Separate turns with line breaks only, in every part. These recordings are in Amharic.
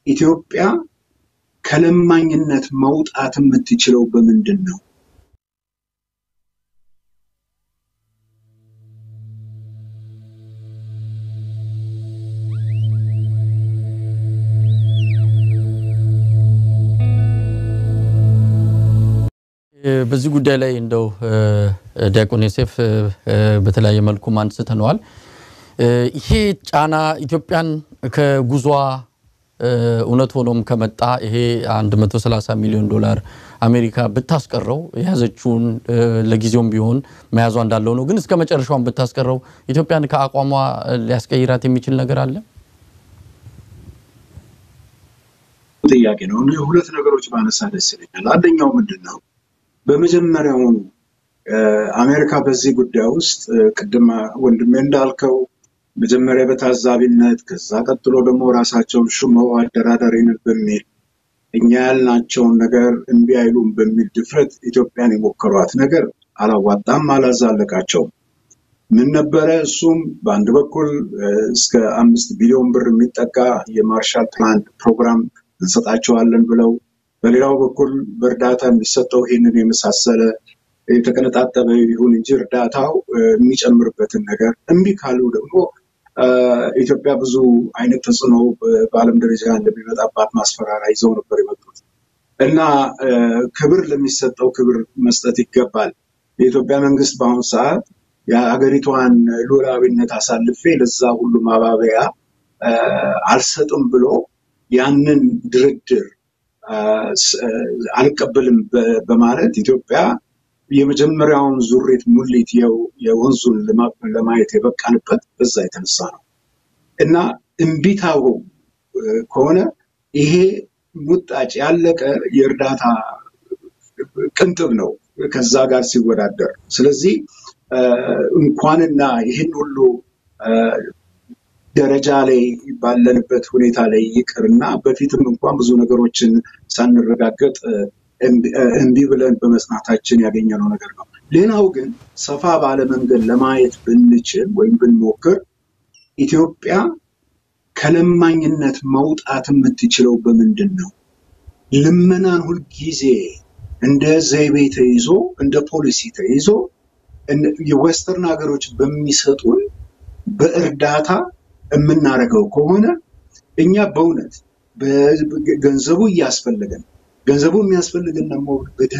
ኢትዮጵያ ከለማኝነት መውጣት የምትችለው በምንድን ነው?
በዚህ ጉዳይ ላይ እንደው ዲያቆን ዮሴፍ በተለያየ መልኩ አንስተነዋል። ይሄ ጫና ኢትዮጵያን ከጉዟ እውነት ሆኖም ከመጣ ይሄ 130 ሚሊዮን ዶላር አሜሪካ ብታስቀረው የያዘችውን ለጊዜውም ቢሆን መያዟ እንዳለው ነው። ግን እስከ መጨረሻውን ብታስቀረው ኢትዮጵያን ከአቋሟ ሊያስቀይራት የሚችል ነገር አለ?
ጥያቄ ነው። ሁለት ነገሮች ባነሳ ደስ ይለኛል። አንደኛው ምንድን ነው በመጀመሪያውኑ አሜሪካ በዚህ ጉዳይ ውስጥ ቅድም ወንድሜ እንዳልከው መጀመሪያ በታዛቢነት ከዛ ቀጥሎ ደግሞ ራሳቸውን ሹመው አደራዳሪነት በሚል እኛ ያልናቸውን ነገር እምቢ አይሉም በሚል ድፍረት ኢትዮጵያን የሞከሯት ነገር አላዋጣም፣ አላዛለቃቸውም። ምን ነበረ? እሱም በአንድ በኩል እስከ አምስት ቢሊዮን ብር የሚጠጋ የማርሻል ፕላን ፕሮግራም እንሰጣቸዋለን ብለው በሌላው በኩል በእርዳታ የሚሰጠው ይህንን የመሳሰለ የተቀነጣጠበ ይሁን እንጂ እርዳታው የሚጨምርበትን ነገር እምቢ ካሉ ደግሞ ኢትዮጵያ ብዙ አይነት ተጽዕኖ በዓለም ደረጃ እንደሚመጣባት ማስፈራሪያ ይዘው ነበር የመጡት እና ክብር ለሚሰጠው ክብር መስጠት ይገባል። የኢትዮጵያ መንግስት በአሁኑ ሰዓት የሀገሪቷን ሉዓላዊነት አሳልፌ ለዛ ሁሉ ማባበያ አልሰጥም ብሎ ያንን ድርድር አልቀበልም በማለት ኢትዮጵያ የመጀመሪያውን ዙሪት ሙሊት የወንዙን ለማየት የበቃንበት በዛ የተነሳ ነው እና እምቢታው ከሆነ ይሄ ሙጣጭ ያለቀ የእርዳታ ቅንጥብ ነው ከዛ ጋር ሲወዳደር። ስለዚህ እንኳንና ይህን ሁሉ ደረጃ ላይ ባለንበት ሁኔታ ላይ ይቅርና በፊትም እንኳን ብዙ ነገሮችን ሳንረጋገጥ እምቢ ብለን በመጽናታችን ያገኘነው ነገር ነው። ሌላው ግን ሰፋ ባለ መንገድ ለማየት ብንችል ወይም ብንሞክር ኢትዮጵያ ከለማኝነት መውጣት የምትችለው በምንድን ነው? ልመናን ሁልጊዜ እንደ ዘይቤ ተይዞ እንደ ፖሊሲ ተይዞ የዌስተርን ሀገሮች በሚሰጡን በእርዳታ የምናደርገው ከሆነ እኛ በእውነት ገንዘቡ እያስፈለገን ገንዘቡ የሚያስፈልገን ደግሞ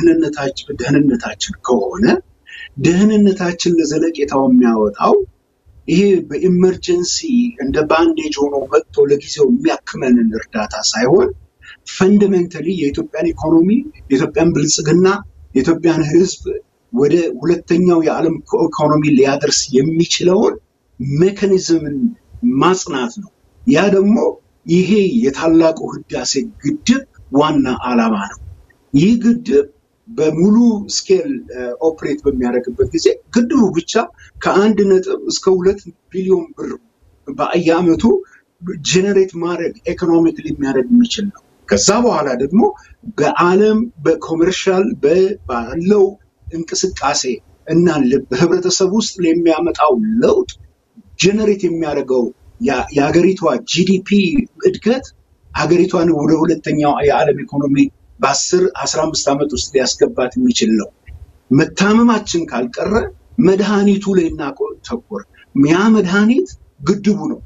በደህንነታችን ከሆነ ደህንነታችን ለዘለቄታው የሚያወጣው ይሄ በኢመርጀንሲ እንደ ባንዴጅ ሆኖ መጥቶ ለጊዜው የሚያክመንን እርዳታ ሳይሆን ፈንዳሜንታሊ የኢትዮጵያን ኢኮኖሚ፣ የኢትዮጵያን ብልጽግና፣ የኢትዮጵያን ሕዝብ ወደ ሁለተኛው የዓለም ኢኮኖሚ ሊያደርስ የሚችለውን ሜካኒዝምን ማጽናት ነው። ያ ደግሞ ይሄ የታላቁ ህዳሴ ግድብ ዋና ዓላማ ነው። ይህ ግድብ በሙሉ ስኬል ኦፕሬት በሚያደርግበት ጊዜ ግድቡ ብቻ ከአንድ ነጥብ እስከ ሁለት ቢሊዮን ብር በየዓመቱ ጄኔሬት ማድረግ ኢኮኖሚክሊ የሚያደርግ የሚችል ነው። ከዛ በኋላ ደግሞ በዓለም በኮመርሻል ባለው እንቅስቃሴ እና በህብረተሰብ ውስጥ የሚያመጣው ለውጥ ጀነሬት የሚያደርገው የሀገሪቷ ጂዲፒ እድገት ሀገሪቷን ወደ ሁለተኛው የዓለም ኢኮኖሚ በአስር አስራ አምስት ዓመት ውስጥ ሊያስገባት የሚችል ነው። መታመማችን ካልቀረ መድኃኒቱ ላይ እናተኩር። ያ መድኃኒት ግድቡ ነው።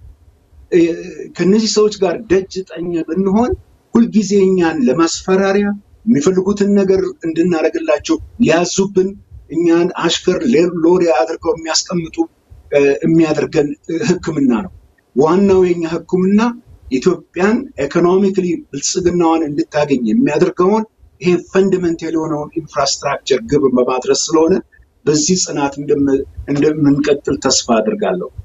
ከነዚህ ሰዎች ጋር ደጅ ጠኝ ብንሆን ሁልጊዜ እኛን ለማስፈራሪያ የሚፈልጉትን ነገር እንድናደርግላቸው ሊያዙብን እኛን አሽከር ሎሪ አድርገው የሚያስቀምጡ የሚያደርገን ሕክምና ነው። ዋናው የኛ ሕክምና ኢትዮጵያን ኢኮኖሚክሊ ብልጽግናዋን እንድታገኝ የሚያደርገውን ይሄ ፈንዳሜንታል የሆነውን ኢንፍራስትራክቸር ግብ በማድረስ ስለሆነ በዚህ ጽናት እንደምንቀጥል ተስፋ አድርጋለሁ።